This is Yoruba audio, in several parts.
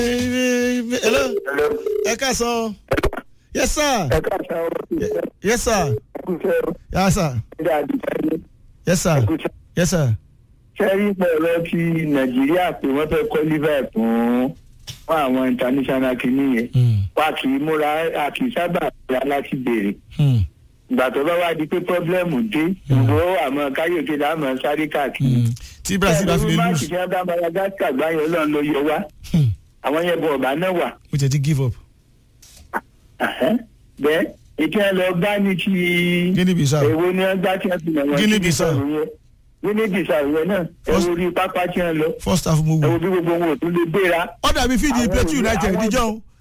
hello ẹ ká sọ yes sir ẹ ká sọ yes sir ẹkúṣẹ́ yes sir ìdá àdìsáyé yes sir ẹkúṣẹ́. yes sir. sẹ́rí pẹ̀lú ti nàìjíríà pé wọ́n fẹ́ kọ́ liver fún fún àwọn international kìíní yẹn Hmm. wa kì í múra a kì í sábà múra láti béèrè Hmm. ìgbà tó bá wá di pé pọ́blẹ́mù dé ìbò àmọ́ káyọ̀dé láàmú sáré káàkiri. Hmm. tí brazil bá fi lè máàkì lose tí wọ́n bá madagascar gbá yẹn ọlọ́run ló yọ wá Hmm. àwọn yẹn bọ̀ ọ̀bá náà wà. mo jẹ ti give up Àhẹ́. bẹ́ẹ̀ ètò ẹ̀ lọ bá ní ti guinea bissau èwo ni wọ́n gbá tí wọ́n fi nà wọ́n Guinea sí Bissau. ìsọ̀rọ̀ yẹn. Guinea Bissau yẹn náà ẹ First- wo orí pápá tí wọ́n lọ first half mo ẹ wo wò bí gbogbo wọn ò tún lè gbéra. ó dàbí fídíì Àwọn plateau ìwé- united àwọn- níjọ́ o.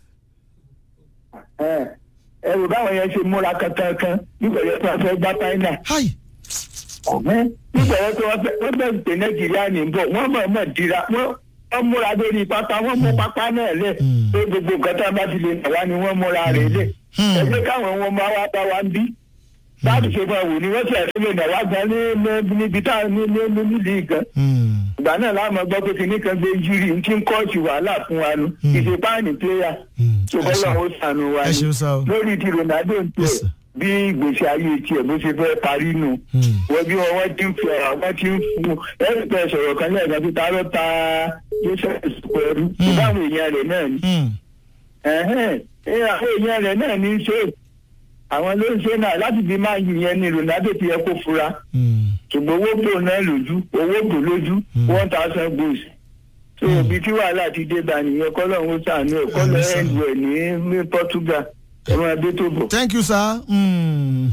ẹ ẹ wò báwọn yẹn ṣe múra kankan kan nígbà yẹn tó wọ́n fẹ́ gbá fáínà. hi nígbà yẹn tó wọ́n fẹ́ wọ́n fẹ́ pè nàìjíríà ní bọ̀ wọ́n mọ̀ mọ̀ dira wọ́n wọ́n múra lórí pápá wọ́n mú pápá náà lẹ̀ Hmm. pé gbogbo nǹkan tá a bá ti lè nà wá ni wọ́n múra rẹ̀ lẹ̀ Hmm. ẹ jẹ́ káwọn wọn máa wá bá wa ń bí láti ṣe fún ẹ̀wò ni wọ́n ti ẹ̀rọ lè nà wá gan ní ní- níbi tá a ní ní ní nílì gan Hmm. ìgbà náà láàmú gbọ́ pé kìnnì kan gbé júrì ń tí ń kọ́ọ̀tù wàhálà fún wa nu Hmm. ìṣèpáàní pléyà Hmm. ṣùgbọ́n lọ́wọ́ sànù wa ẹ ni ṣeun sá o. lórí ti ronaldo ń Yes, tẹ̀ sir. bí ìgbésí ayé tiẹ̀ bó ṣe fẹ́ parí nù Hmm. wọ́n bí wọn wọ́n ti ń fi ọ̀rọ̀ wọ́n ti ń fún ẹ̀rí pẹ̀ sọ̀rọ̀ kan lẹ́ẹ̀kan tó ta ló ta joseph pẹ̀lú ìbáwọn èèyàn rẹ̀ náà ni Hmm. ẹ̀hẹ́n ẹ àwọn èèyàn rẹ̀ náà ní í ṣe àwọn ló ń ṣe náà láti fi máa yù yẹn ni ronaldo ti yẹ kó fura Hmm. ṣùgbọ́n owó bò náà lójú owó bò lójú one thousand goals so ibi tí wàhálà ti dé bá nìyẹn kọ́lọ́hún sànú ẹ̀ kọ́lọ́ Àmín, sir. ẹ̀ ń wẹ̀ ní ní portugal ẹ̀ máa dé tó bọ̀. thank you sir. Hmm.